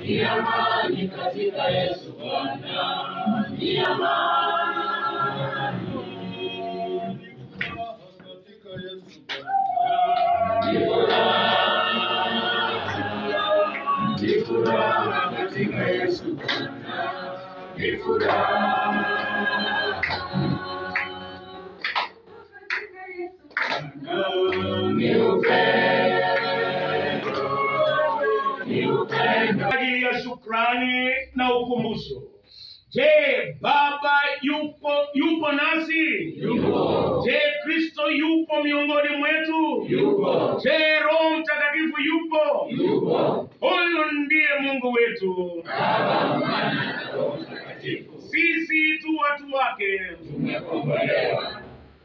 ni amani katika Yesu Bwana, ni amani. Ni furaha, ni furaha katika Yesu Bwana, ni furaha. Ni upendo, ni upendo. kwa ajili ya shukrani na ukumbusho. Je, Baba yupo yupo nasi? Yupo. Je, Kristo yupo miongoni mwetu? Yupo. Je, Roho Mtakatifu yupo? Yupo. Huyu ndiye Mungu wetu, Baba, Mwana na Roho Mtakatifu. sisi tu watu wake. Tumekombolewa.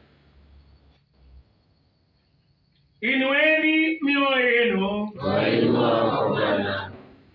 Inueni mioyo yenu Twainua kwa Bwana.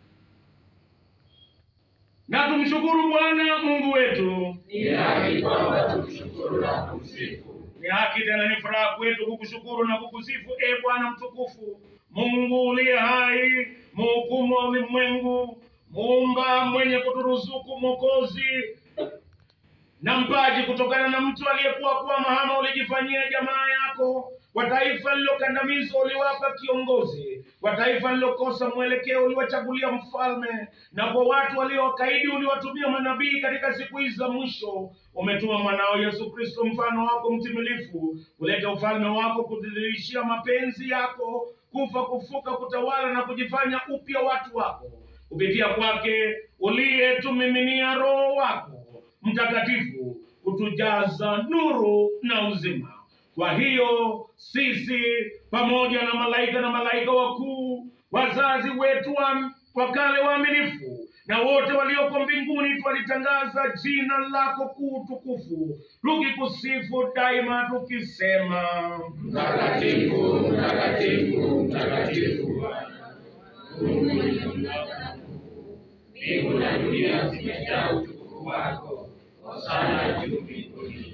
na tumshukuru Bwana Mungu wetu. Ni haki kwamba tumshukuru na kumsifu. Ni haki tena ni furaha kwetu kukushukuru na kukusifu, e Bwana mtukufu, Mungu uliye hai, mhukumu wa ulimwengu, muumba mwenye kuturuzuku, mwokozi na mpaji kutokana na mtu aliyekuwa kuwa mahama, ulijifanyia jamaa yako. Kwa taifa lililokandamizwa uliwapa kiongozi, kwa taifa lililokosa mwelekeo uliwachagulia mfalme, na kwa watu waliowakaidi uliwatumia manabii. Katika siku hizi za mwisho umetuma mwanao Yesu Kristo, mfano wako mtimilifu, kuleta ufalme wako, kudhihirishia mapenzi yako, kufa, kufuka, kutawala na kujifanya upya watu wako kupitia kwake uliyetumiminia Roho wako Mtakatifu kutujaza nuru na uzima. Kwa hiyo sisi pamoja na malaika na malaika wakuu, wazazi wetu wa wa kale waaminifu na wote walioko mbinguni, twalitangaza jina lako kuu tukufu, tukikusifu daima, tukisema Mtakatifu, mtakatifu, mtakatifu Bwana. Mungu mwenye mamlaka na nguvu. Mbingu na dunia zimejaa utukufu wako. Hosana juu mbinguni.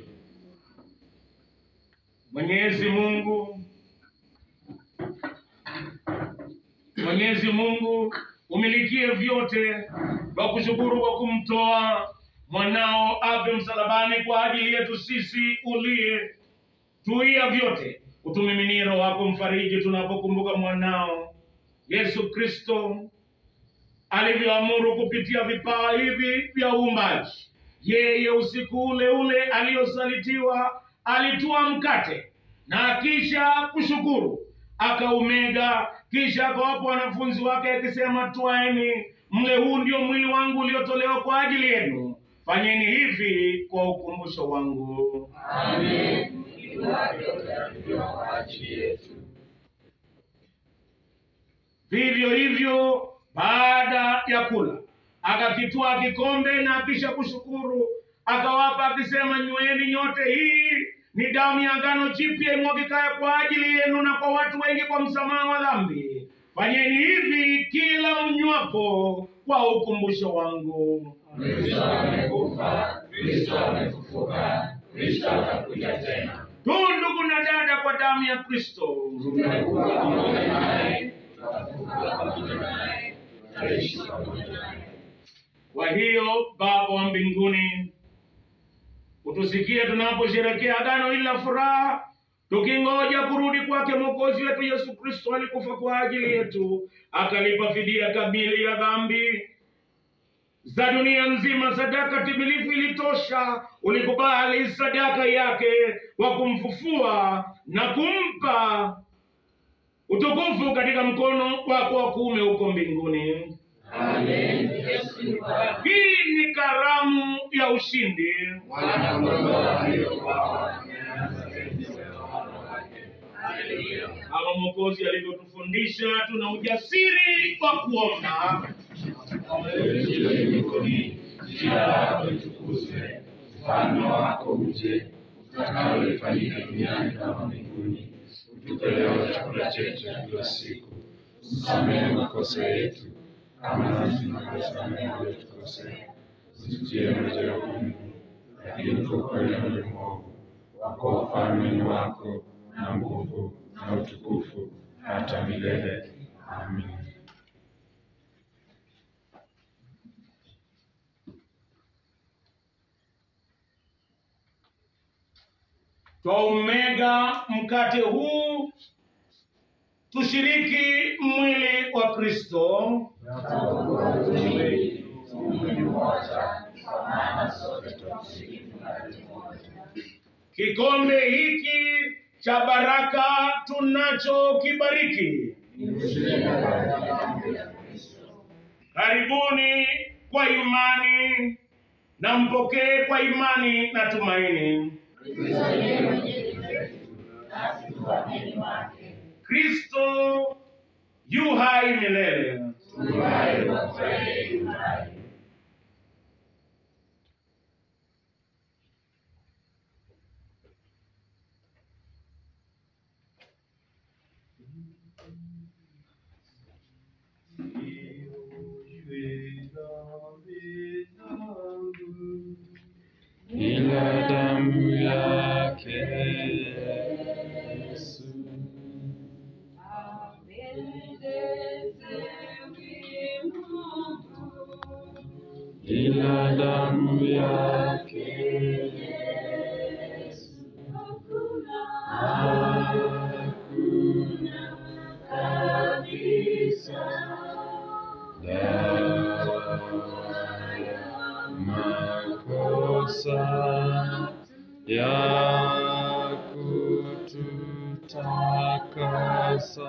Mwenyezi Mungu, Mwenyezi Mungu umilikie vyote, kwa kushukuru kwa kumtoa mwanao afe msalabani kwa ajili yetu sisi, uliye tuia vyote, utumiminie Roho wako mfariji tunapokumbuka mwanao Yesu Kristo alivyoamuru kupitia vipawa hivi vya uumbaji. Yeye usiku ule ule aliyosalitiwa alitua mkate na kisha kushukuru akaumega, kisha akawapa wanafunzi wake akisema, twaeni mle, huu ndio mwili wangu uliotolewa kwa ajili yenu, fanyeni hivi kwa ukumbusho wangu. Amen. Mwili wake utatolewa kwa ajili yetu. Vivyo hivyo baada ya kula akakitwaa kikombe na kisha kushukuru akawapa akisema, nyweni nyote, hii ni damu ya agano jipya imwagikayo kwa ajili yenu na kwa watu wengi kwa msamaha wa dhambi. Fanyeni hivi kila mnywapo kwa ukumbusho wangu. Kristo amekufa, Kristo amefufuka, Kristo atakuja tena. Tu ndugu na dada, kwa damu ya Kristo Tumekuwa pamoja naye, tutafufuka pamoja naye, tutaishi pamoja naye. Kwa hiyo Baba wa mbinguni, utusikie tunaposherekea agano hili la furaha, tukingoja kurudi kwake Mwokozi wetu Yesu Kristo. Alikufa kwa ajili yetu, akalipa fidia kamili ya dhambi za dunia nzima. Sadaka timilifu ilitosha. Ulikubali sadaka yake kwa kumfufua na kumpa utukufu katika mkono wako wa kuume huko mbinguni. Amen. Yesu ni Bwana. Hii ni karamu ya ushindi. Mwana kondoo aliyeuawa ameanza enzi ya utawala wake. Haleluya. Kama Mwokozi alivyotufundisha, tuna ujasiri wa kuomba. Kilo mbinguni, jina lako litukuzwe, ufalme wako uje, utakalo lifanyike duniani kama mbinguni. Utupe leo chakula chetu cha kila siku, usamehe makosa yetu kama nasi tunavyosamehe waliotukosea, usitie majaribuni, lakini tuokoe na yule mwovu. Wako ufalme ni wako na nguvu na utukufu hata milele. Amin. Twaumega mkate huu tushiriki mwili wa Kristo. mwili mmoja, kwa maana sote tunashiriki mkate mmoja. Kikombe hiki cha baraka tunachokibariki, Ni ushirika katika damu ya Kristo. karibuni kwa imani na mpokee kwa imani na tumaini. Kristo ndiye mwenyeji wetu, nasi tu wageni wake. Kristo yu hai milele. Tu hai kwa kweli yu hai. ila damu yake Yesu. Ila damu yake Yesu. Hakuna kabisa dawa ya makosa ya kututakasa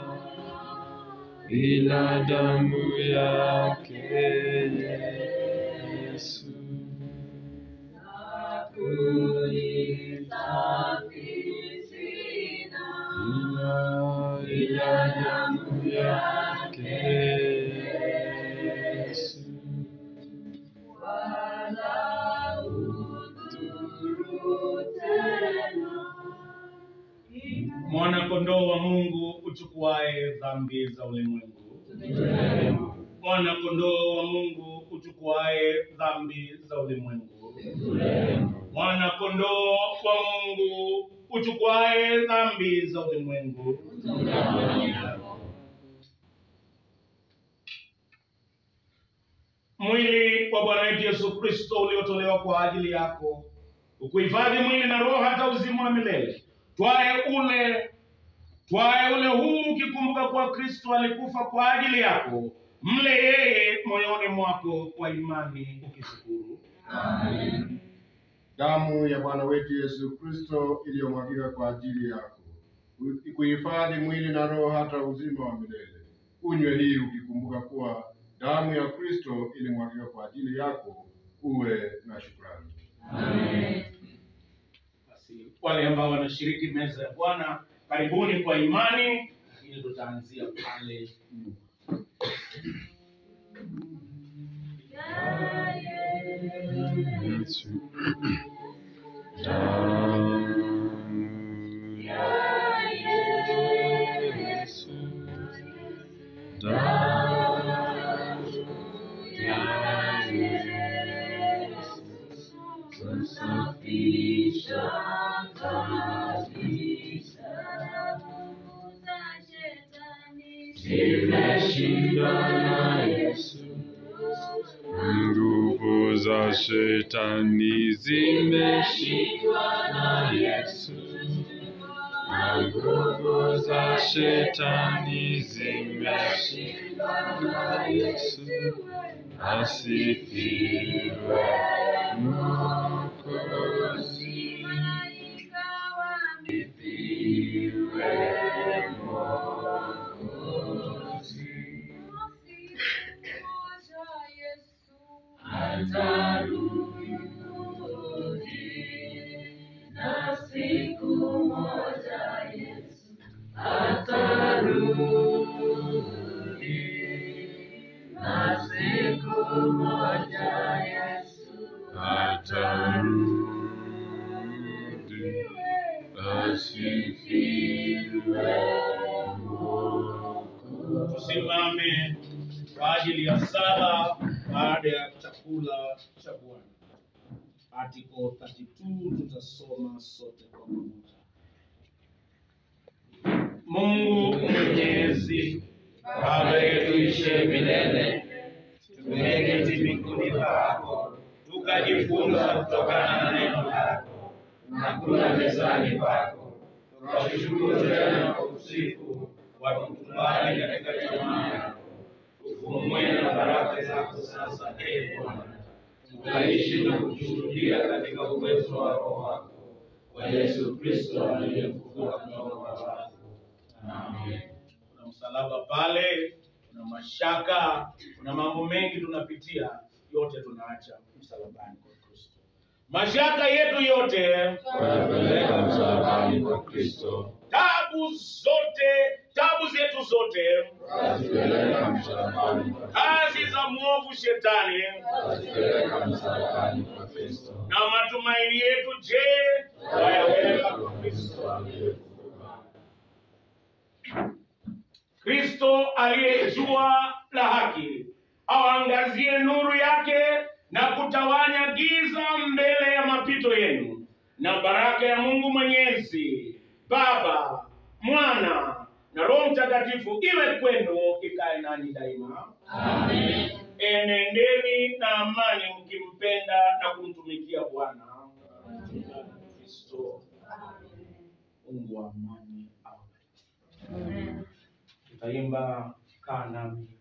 ila damu yake Yesu. Ila, ila damu yake Yesu. Mwana kondoo wa Mungu uchukuaye dhambi za ulimwengu. Mwana kondoo wa Mungu uchukuaye dhambi za ulimwengu. Mwana kondoo wa Mungu uchukuaye dhambi za ulimwengu. Mwili wa Bwana wetu Yesu Kristo uliotolewa kwa ajili yako, ukuhifadhi mwili na roho hata uzima wa milele. Twae ule twae ule huu ukikumbuka kuwa Kristo alikufa kwa ajili yako. Mle yeye moyoni mwako kwa imani ukishukuru. Damu ya Bwana wetu Yesu Kristo iliyomwagika kwa ajili yako ikuhifadhi mwili na roho hata uzima wa milele. Unywe hii ukikumbuka kuwa damu ya Kristo ilimwagika kwa ajili yako. Uwe na shukrani. Basi wale ambao wanashiriki meza ya Bwana, karibuni kwa imani, lakini tutaanzia pale nyuma. Yesu. Damu ya Yesu. Damu ya Yesu. Tusafisha kabisa. Zimeshindwa na Yesu. Nguvu za shetani zimeshindwa na Yesu. Na nguvu za shetani zimeshindwa na Yesu. Asifiwe Mwokozi. Asifiwe Mwokozi. Atarudi na siku moja Yesu atarudi na siku moja Yesu atarudi asifiwe Mwokozi. Tusimame kwa ajili ya sala baada ya chakula cha Bwana. Article 32 tutasoma sote kwa pamoja. Mungu Mwenyezi, Baba yetu ishe milele, tumeketi mbinguni pako, tukajifunza kutokana na neno lako. na kula mezani pako. Twakushukuru tena na kukusifu kwa kukubali katika jamaa yako. Ufumue na baraka zako sasa, ee Bwana, tukaishi na kushuhudia katika uwezo wa Roho wako kwa Yesu Kristo aliyefufuka kutoka kwa wafu. Amen. kuna msalaba pale, kuna mashaka, kuna mambo mengi tunapitia, yote tunaacha msalabani kwa Kristo. Mashaka yetu yote, Tunapeleka msalabani kwa Kristo, tabu zote, tabu zetu zote, tunazipeleka msalabani kwa kazi za mwovu shetani tunazipeleka msalabani kwa Kristo. na matumaini yetu, je, wayaweka kwa Kristo? aliyefufuka. Kristo aliye jua la haki awaangazie nuru yake na kutawanya giza mbele ya mapito yenu, na baraka ya Mungu Mwenyezi, Baba, Mwana na Roho Mtakatifu iwe kwenu, ikae nanyi daima. Amen. Enendeni na amani, mkimpenda na kumtumikia Bwana Kristo. Mungu wa amani awabariki. Amen. Tutaimba kaa nami